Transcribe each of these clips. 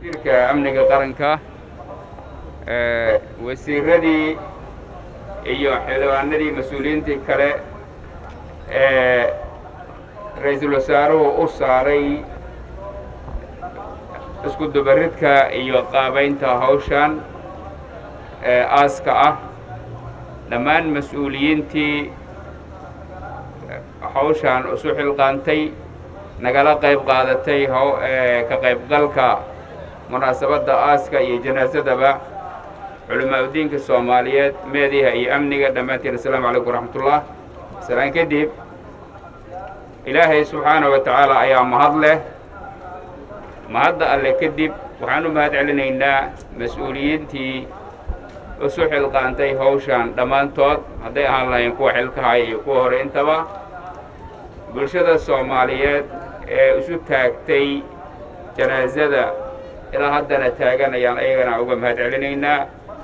wasiirka amniga qaranka wasiiradii iyo xildhibaanadii mas-uuliyiintii kale ee ra-iisul wasaaruhu u saaray isku dubaridka iyo qaabaynta hawshan ee aaska ah dhammaan mas-uuliyiintii hawshan isu xilqaantay nagala qayb qaadatay ka qaybgalka munaasabadda aaska iyo janaasadaba culimaa udiinka soomaaliyeed meediha iyo amniga dhammaantiin assalaamu calaykum waraxmatullah salaan kadib ilaahay subxaana wa tacaala ayaa mahad leh mahadda alle kadib waxaan u mahad celinaynaa mas-uuliyiintii isu xilqaantay hawshan dhammaantood hadday ahaan lahayn kuwa xilkahaya iyo kuwa hore intaba bulshada soomaaliyeed ee isu taagtay janaasada ilaa haddana taaganayaan ayagana uga mahad celinaynaa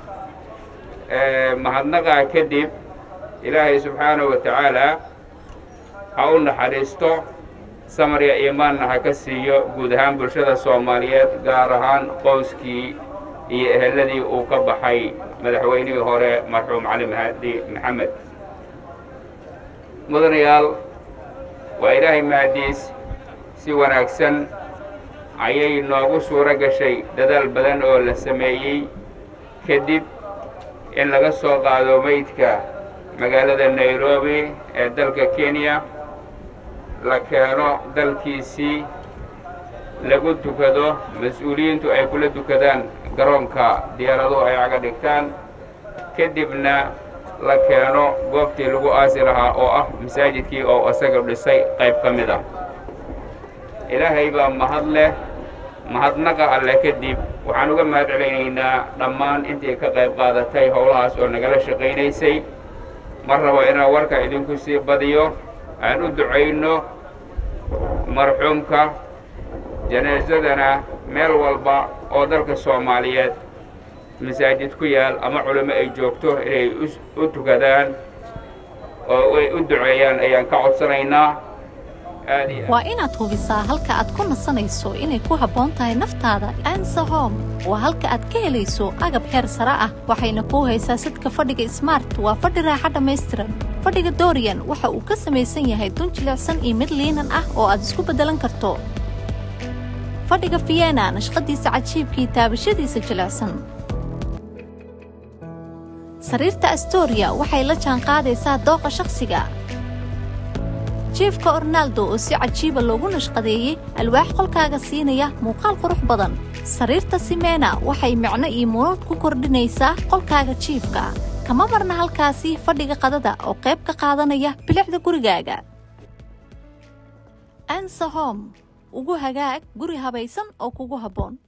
mahadnaqaa kadib ilaahay subxaanahu wa tacaalaa ha u naxariisto samarya iimaanna ha ka siiyo guud ahaan bulshada soomaaliyeed gaar ahaan qoyskii iyo eheladii uu ka baxay madaxweynihii hore marxuum cali mahadi maxamed mudanayaal waa ilaahay mahadiis si wanaagsan ayay noogu suuro gashay dadaal badan oo la sameeyey kadib in laga soo qaado meydka magaalada nairobi ee dalka kenya la keeno dalkiisii lagu tukado mas-uuliyiintu ay kula tukadaan garoonka diyaaraduhu ay caga dhigtaan kadibna la keeno goobtii lagu aasi lahaa oo ah masaajidkii oo isaga dhisay qayb ka mid ah ilaahay baa mahad leh mahadnaqa alle kadib waxaan uga mahad celaynaynaa dhammaan intii ka qayb qaadatay howlahaas oo nagala shaqaynaysay mar rabo inaan warka idinku sii badiyo aan u ducayno marxuumka janaasadana meel walba oo dalka soomaaliyeed masaajid ku yaal ama culimo ay joogto inay u tukadaan oo ay u duceeyaan ayaan ka codsanaynaa waa inaad hubisaa halka aad ku nasanayso inay ku habboon tahay naftaada ansa hom waa halka aad ka helayso agab heer sare ah waxayna kuu haysaa sidka fadhiga smart waa fadhi raaxa dhammaystiran fadhiga dorian waxa uu ka samaysan yahay dun jilicsan iyo mid liinan ah oo aad isku beddelan karto fadhiga fiyena nashqadiisa cajiibkii taabashadiisa jilicsan sariirta astoria waxay la jaanqaadaysaa dooqa shakhsiga jiefka ornaldo oo si cajiiba loogu nashqadeeyey alwaax qolkaaga siinaya muuqaal qurux badan sariirta simena waxay micno iyo munuud ku kordhinaysaa qolkaaga jiifka kama marna halkaasi fadhiga qadada oo qayb ka qaadanaya bilicda gurigaaga ansa hom ugu hagaag guri habaysan oo kugu habboon